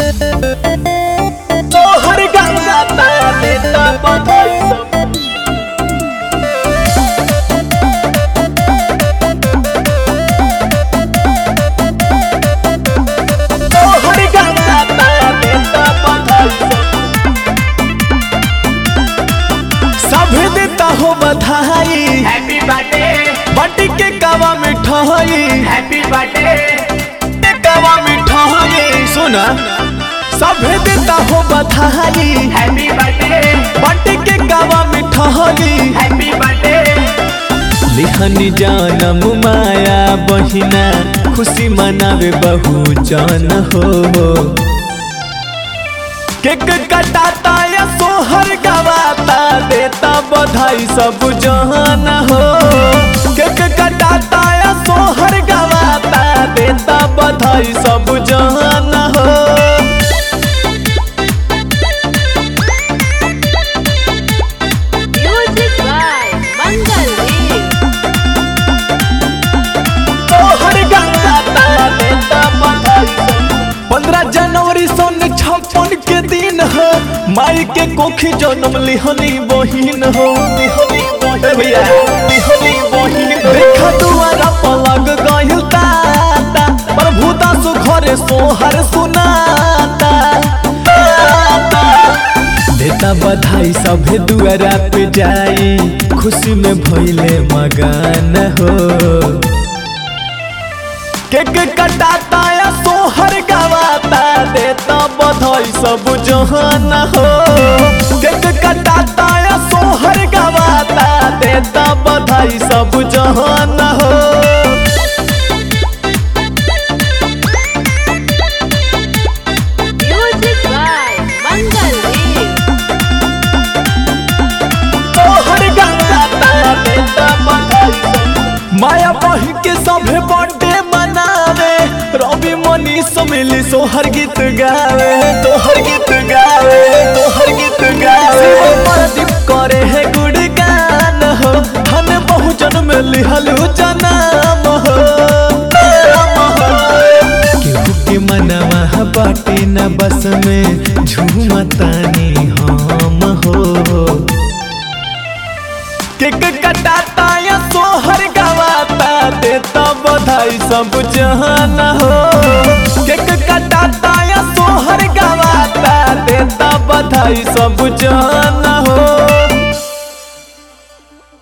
तोहर गंगा देता बधाई सब तोहर गंगा देता बधाई सब सभी देता हो बधाई हैप्पी बर्थडे बटी के कावा मिठाई हैप्पी बर्थडे के कावा मिठाई सुना सभी देता हो बधाई हैप्पी बर्थडे बटी के कावा मिठाई हैप्पी बर्थडे लिहनी जानम माया बहिना खुशी मनावे बहु जन हो केक कटाता या सोहर गवाता देता बधाई सब जहान हो केक कटाता या सोहर गवाता देता बधाई सब जहान हो Music by Mangal Deep. तोहर गवाता देता बधाई सब पंद्रह जनवरी सन छप्पन के दिन हो माई के कोखी जन्म लिहनी बहिन हो लिहनी बहिन भैया लिहनी बहिन देखा दुआरा पलग गइल ताता प्रभु दास घरे सोहर सुनाता ताता। देता बधाई सभे दुआरा पे जाई खुशी में भइले मगन हो केक कटाता या सोहर गवाता देता बधाई सब जहान हो केक कटाता या सोहर गवाता देता बधाई सब जहान हो Music by Mangal Deep. सोहर गवाता देता बधाई सब माया बही के सभे बर्थडे मनावे रवि मनीष मिली सोहर गीत गावे तोहर गीत गावे तोहर गीत गावे प्रदीप करे है गुणगान हो धन बहुजन में लिहलु जनाम हो नाम हो। केहू के मनवा बाटे न बस में झूमतानी हम हो केक कटाता या सोहर गवाता देता बधाई सब जहान हो केक कटाता या सोहर गवाता देता बधाई सब जहान हो